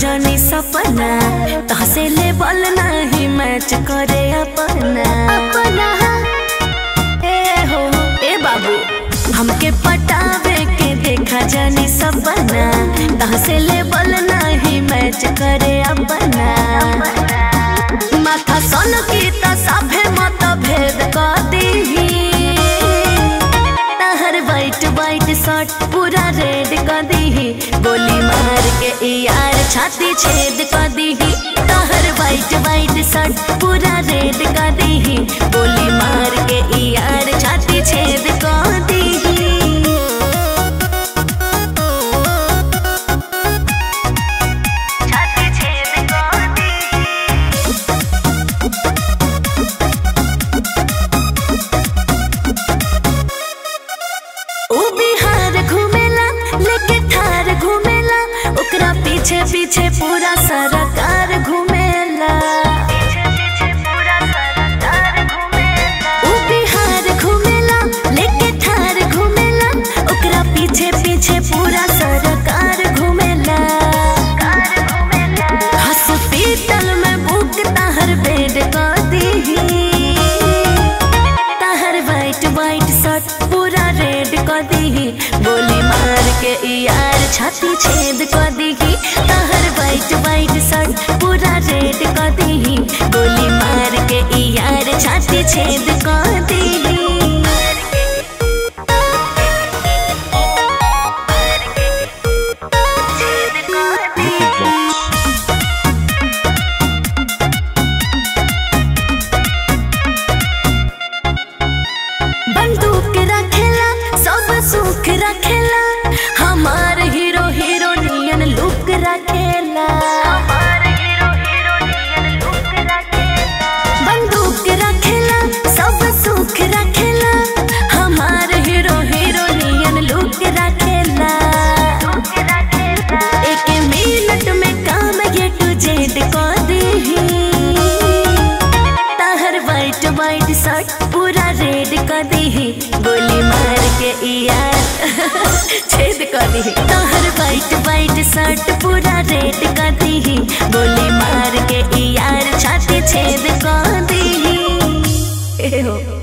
जानी सपना तहसे ले बल नहीं मैच करे अपना अपना ए हो ए बाबू हमके पटावे के देखा जानी सपना तहसे ले बल नहीं मैच करे अपना माथा सन की त सभे मत भेद कर दीही तहर वाइट वाइट शर्ट पूरा रेड कर दीही गोली मार के ई यार छाती छेद कर दीही तहर वाइट वाइट शर्ट पूरा रेड कर दीही गोली मार के ई यार छाती छेद कर दीही छाती छेद कर दीही ऊ बिहार घूमेला लेके थार घूमेला ओकरा पीछे पीछे पूरा सरकार घूमेला ऊ बिहार घूमेला लेके थार घूमेला ओकरा पीछे पीछे पूरा सरकार घूमेला हॉस्पिटल में बुक ताहर बेड कर दीही ताहर वाइट वाइट शर्ट पूरा रेड कर दीही गोली मार के ई यार छाती छेद कर दीही ताहर वाइट वाइट शर्ट पूरा रेड कर दीही गोली मार के ई यार छाती छेद कर दीही छेद कर दीही बंदूक रखेला सब सुख रखेला हमार हीरो हीरोनियन लुक रखेला बंदूक रखेला सब सुख रखेला हमार हीरो हीरोनियन लुक रखेला एक मिनट में काम ये टू जेड कर दीही ताहर वाइट वाइट शर्ट पूरा रेड कर दीही गोली मार के ई यार छेद कर दीही ताहर वाइट वाइट शर्ट पूरा रेड कर दीही गोली मार के ई यार छाती छेद कर दीही ए हो